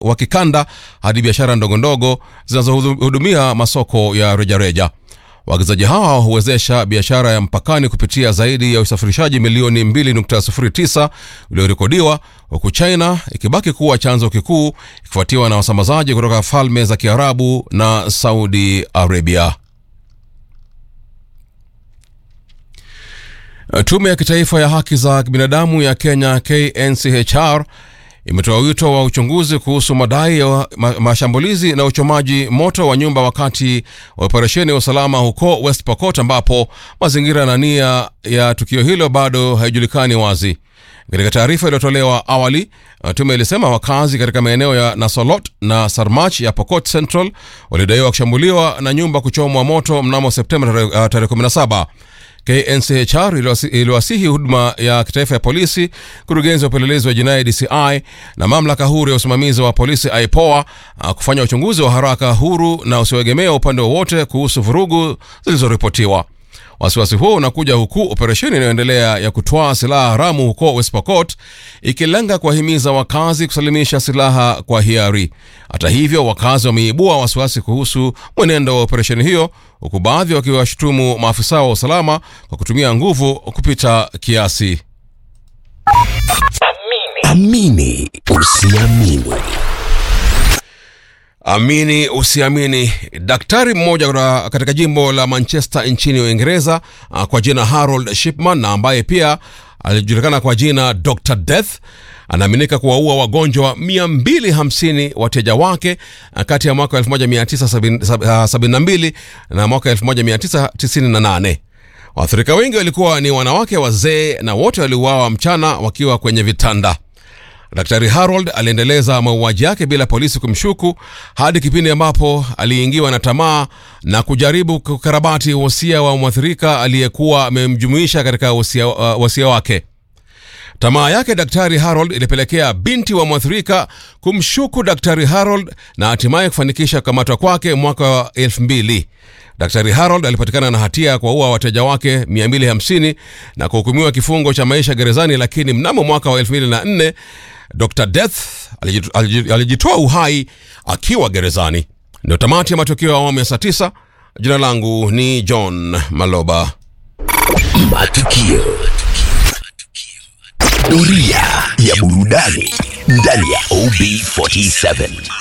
wa kikanda hadi biashara ndogondogo zinazohudumia masoko ya rejareja. Waagizaji hawa huwezesha biashara ya mpakani kupitia zaidi ya usafirishaji milioni 2.09 uliorekodiwa, huku China ikibaki kuwa chanzo kikuu ikifuatiwa na wasambazaji kutoka Falme za Kiarabu na Saudi Arabia. Tume ya Kitaifa ya Haki za Binadamu ya Kenya KNCHR imetoa wito wa uchunguzi kuhusu madai ya ma mashambulizi na uchomaji moto wa nyumba wakati wa operesheni ya usalama huko West Pokot, ambapo mazingira na nia ya tukio hilo bado haijulikani wazi. Katika taarifa iliyotolewa awali, tume ilisema wakazi katika maeneo ya Nasolot na Sarmach ya Pokot Central walidaiwa kushambuliwa na nyumba kuchomwa moto mnamo Septemba tarehe 17. KNCHR iliwasihi huduma ya kitaifa ya polisi, kurugenzi wa upelelezi wa jinai DCI na mamlaka huru ya usimamizi wa polisi IPOA kufanya uchunguzi wa haraka, huru na usioegemea upande wowote kuhusu vurugu zilizoripotiwa. Wasiwasi huo unakuja huku operesheni inayoendelea ya kutwaa silaha haramu huko West Pokot ikilenga kuwahimiza wakazi kusalimisha silaha kwa hiari. Hata hivyo, wakazi wameibua wasiwasi kuhusu mwenendo wa operesheni hiyo, huku baadhi wakiwashutumu maafisa wa usalama kwa kutumia nguvu kupita kiasi. Amini usiamini. Amini usiamini. Daktari mmoja katika jimbo la Manchester nchini Uingereza kwa jina Harold Shipman na ambaye pia alijulikana kwa jina Dr Death anaaminika kuwaua wagonjwa 250 wateja wake kati ya mwaka 1972 na mwaka 1998. Waathirika wengi walikuwa ni wanawake wazee na wote waliuawa mchana wakiwa kwenye vitanda. Daktari Harold aliendeleza mauaji yake bila polisi kumshuku hadi kipindi ambapo aliingiwa na tamaa na kujaribu kukarabati wosia wa mwathirika aliyekuwa amemjumuisha katika wosia, uh, wosia wake. Tamaa yake Daktari Harold ilipelekea binti wa mwathirika kumshuku Daktari Harold na hatimaye kufanikisha kukamatwa kwake mwaka wa elfu mbili. Daktari Harold alipatikana na hatia ya kuwaua wateja wake 250 na kuhukumiwa kifungo cha maisha gerezani, lakini mnamo mwaka wa 2004 Dr Death alijitoa uhai akiwa gerezani. Ndio tamati ya matukio ya awamu ya saa 9. Jina langu ni John Maloba. Matukio. Doria ya burudani ndani ya OB47.